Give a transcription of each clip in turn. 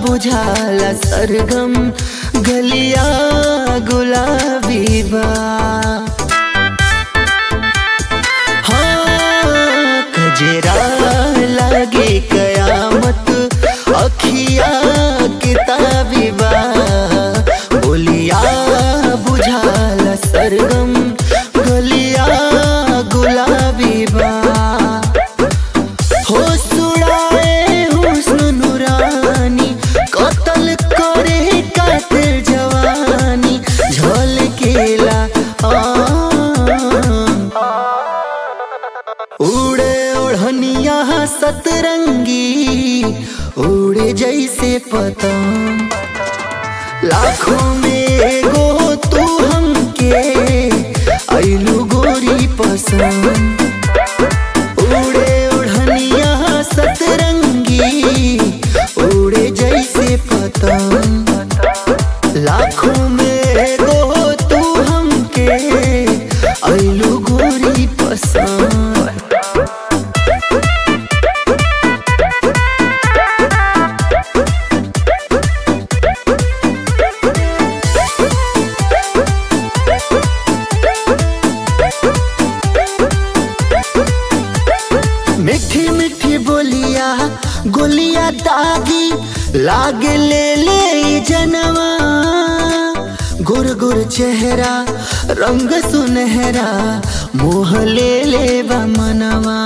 बुझाला सरगम गलिया गुलाबी बा हाँ कजरा लागे कयामत अखिया किताबी बा बोलिया बुझाला सरगम गलिया गुलाबी बा हो सुड़ाए हुस्न नुरानी कतल करे कातिल जवानी झलकेला उड़े ओढ़निया सतरंगी उड़े जैसे पतंग लाखों में एगो तू हमके ऐलू गोरी पसंद उड़े ओढ़निया सतरंगी उड़े जैसे पतंग लाखों में एगो तू हमके ऐलू गोरी पसंद मीठी मीठी बोलिया गोलिया दागी लागे ले ले ई जनवा गुर गुर चेहरा रंग सुनहरा मोह ले ले बा मनवा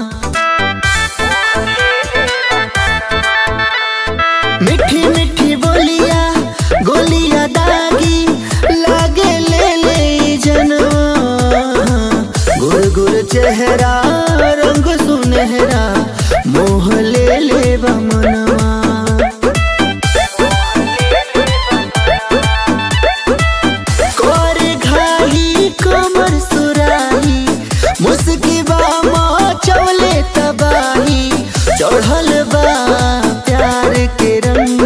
मीठी मीठी बोलिया गोलिया दागी लागे ले ले ई जनवा गुर गुर चेहरा रंग सुनहरा मोह ले ले बा मनवा कर घाही कमर सुराही मुस्की बा चौले तबाही चढ़ल बा प्यार के रंग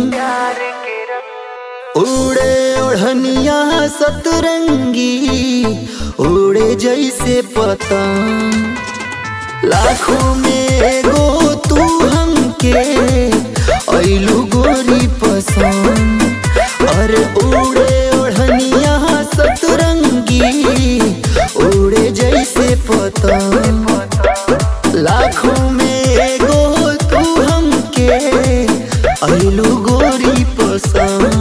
उड़े ओढ़निया सतरंगी उड़े जैसे पतंग लाखों में एगो तू हमके ऐलू गोरी पसंद अरे उड़े ओढ़निया सतरंगी उड़े जैसे पतंग लाखों में एगो तू हमके ऐलू गोरी पसंद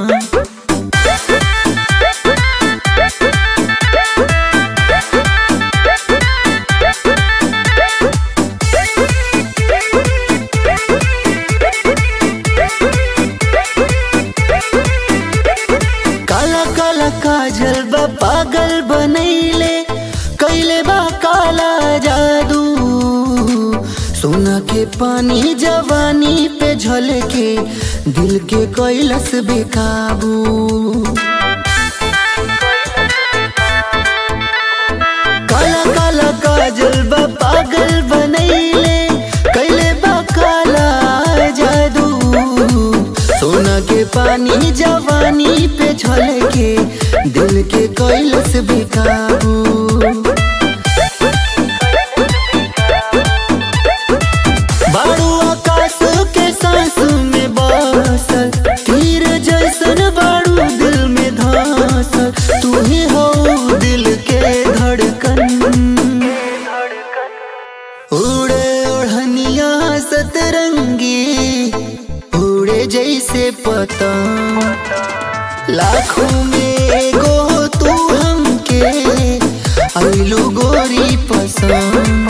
काला काला काजल बा पागल बनैले कैले बा काला जादू सोना के पानी जवानी पे झलके दिल के कैलस बेकाबू काला काला काजल बा पागल बनैले कैले बा काला जादू सोना के पानी जवानी पे झलके दिल के कैलस बेकाबू बारू आकाश के सांस में बसल तीर जैसन बारू दिल में धसल तू ही हो दिल के धड़कन उड़े ओढ़निया सतरंगी उड़े जैसे पतंग लाखों में एगो तू हमके ऐलू गोरी पसंद